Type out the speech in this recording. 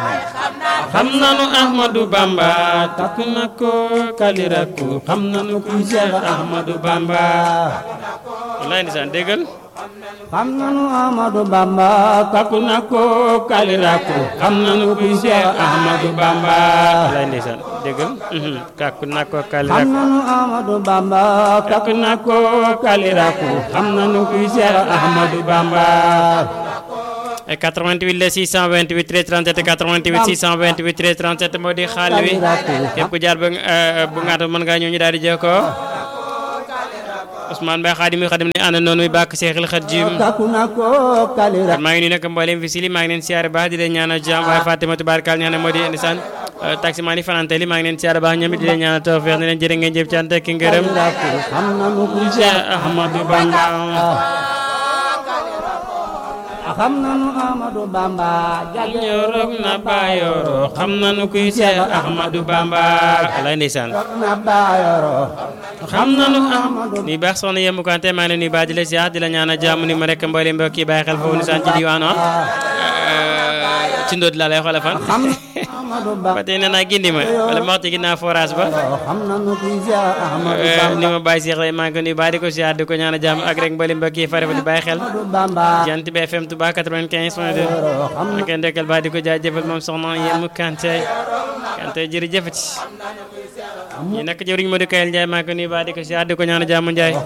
xam nanu Ahmadou Bamba takk na ko kaliraku xam nanu ku Cheikh Ahmadou Bamba wallaay ndeysaan déggal xam nanu Ahmadou Bamba takk na ko kaliraku xam nanu ku Cheikh Ahmadou Bamba wallaay ndeysaan déggal takk na ko xam kaliraku nanu Ahmadou Bamba takk na ko kaliraku xam nanu ku Cheikh Ahmadou Bamba 88 la 628 13 37 88 628 13 37 moo di xaal wi képp ku jaar ba bu ngaata mën ngaa ñëw ñu daal di jokkoo Ousmane Mbaye xaadim yi xaadim ne ànd noonu bàkk Seexul Xaadim takku na ko kalira maa ngi nuyu nag mboolem fi sili maa ngi leen siyaare baax di leen ñaanal jàmm waaye Fatima tubaarkal ñaanal moo di ndeysaan taximaan yi fanante li maa ngi leen siyaare baax ñoom it di leen ñaanal tawfeex ne leen jërë ngeen jëf cant ak ngërëm xam nanu ku Cheikh Ahmadou Bamba xam nanu Ahmadou Bamba jage ñorog na baayoro xam nanu kuy Cheikh Ahmadou Bamba lay ndeysaan na baayoro xam nanu Ahmadou ni baax soxna yembu kante maa ngi leen nuyu baax di la siyaar di la ñaanal jàmm ni ma rek mboolem mbokk yi bàyyi xel foofu ni saan ci diwaan ci ndóot laa lay xoolal fan xam Ahmadou Bamba ba tey nee naa gindi ma wala ma wax ci ginnaaw forage ba xam nanu ku Cheikh Ahmadou Bamba ni ma bàyyi Cheikh lay maa ngi ko nuyu baax di ko siyaar di ko ñaanal jàmm ak rek mboolem mbokk yi fare fa di bàyyi xel Ahmadou Bamba jant bi FM Touba 95 point 2 xam ak ndekkal baax di ko jaajëfal moom soxna yembu kante kante jërëjëfati ñi nekk jëwriñ Modou Kayel Ndiaye maa ngi ko nuyu baax di ko siyaar di ko ñaanal jàmm Ndiaye